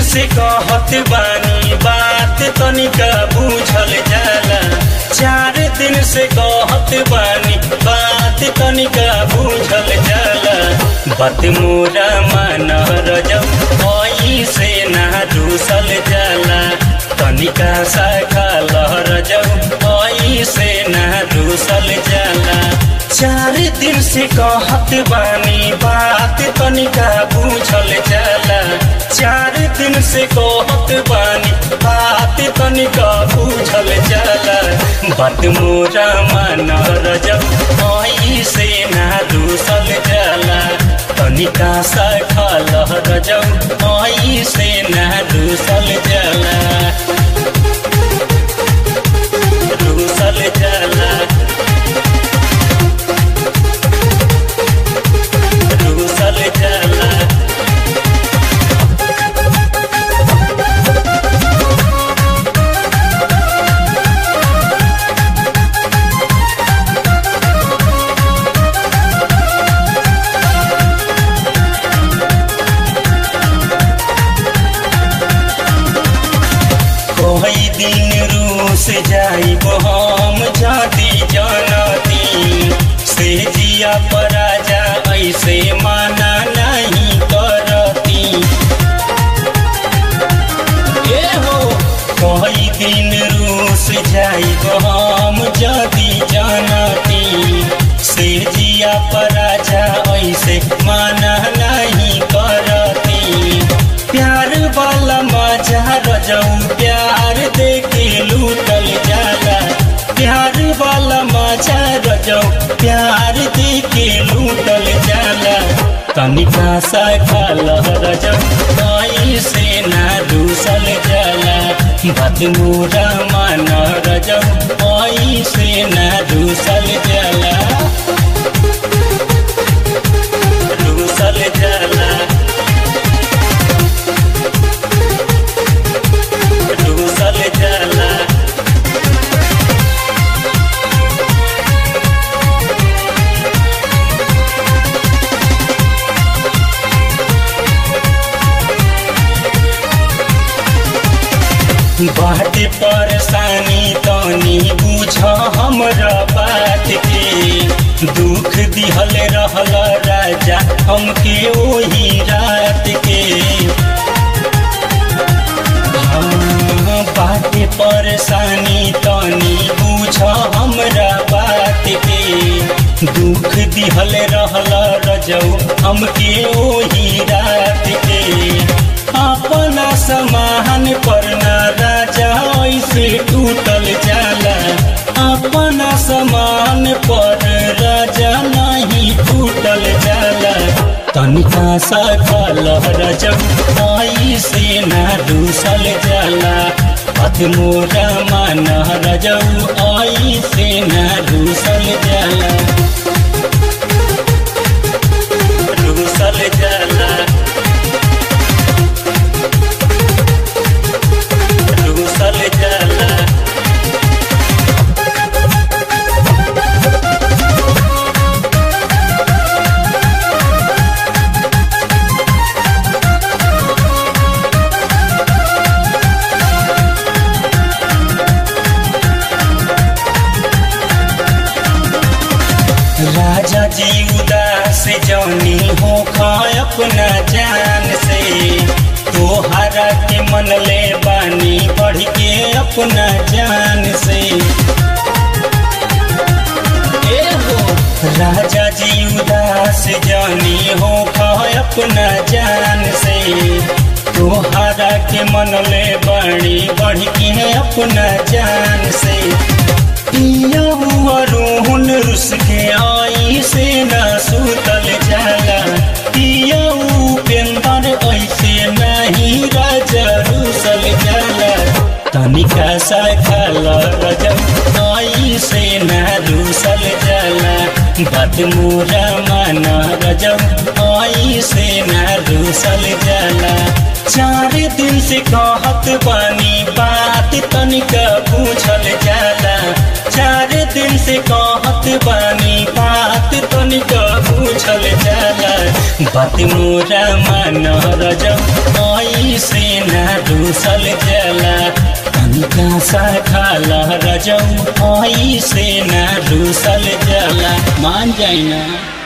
से कहत बानी बात तनिका बूझल जाला चार दिन से कहत बानी बात तनिका बूझल जाला बात मोरा मान रजब ओई से ना दूसल जाला तनिका सा लहर जब ओई से ना दूसल जाला चार दिन से कहत बानी बात तनिका बूझल जाला चार दिन से कहत बानी बात तनिका बूझल जाला बात मोरा मान रजब ओई से ना दूसल जाला तनिका सा लहर जब ओई से ना दूसल जाला दूसल जाला दूसल जाला कोई दिन रूस जाई हम जाती जानती से जिया पराजा ऐसे माना नहीं करती ए हो कोई दिन रूस जाई हम जाती जानती से जिया पराजा ऐसे माना नहीं करती प्यार वाला मजा रजऊ प्यार देके लूटल जाला प्यार वाला मजा रजऊ प्यार देके लूटल जाला तनिका सा खालह रजऊ आई से ना दूसल जाला बात मोरा मान रजऊ आई से ना दूसल जाला दूसल जाला दूसल जाला बाटे परेशानी तनी बुझ हमरा बात के दुख दिहल रहल राजा हमके ओही रात के हाँ, बाटे परेशानी तनी बुझ हमरा बात के दुख दिहल रहल रजऊ हमके ओही रात के अपना समान पर ना राजा ऐसे टूटल जाला अपना समान पर राजा नहीं टूटल जाला तनिका सा कलह रजब आई से ना दूसल जाला पथ मोरा मान रजब आई से ना दूसल जाला दूसल जाला दूसल जाला राजा जी उदास जौनी हो खाए अपना जान से तोहरा के मन ले बानी बढ़ के अपना जान से ए हो राजा जी उदास जानी हो खाए अपना जान से तोहरा के मन ले बानी बढ़ के अपना जान से पिया हुआ रोहन रुस के आई से ना सुतल जाला पिया उपेंदर ऐसे नहीं राजा रुसल जाला तनिका सा खाला रजब आई से ना रुसल जाला बात मोरा माना रजब आई से ना रुसल जाला चार दिन से कहत बानी बात तनिका पूछल जाला चार दिन से कहत बानी बात तनिका पूछल जाला बात मोरा मान रजब आई ऐसे न रूसल जला तनिका सा खाला रजऊ ऐसे न रूसल जला मान जाइना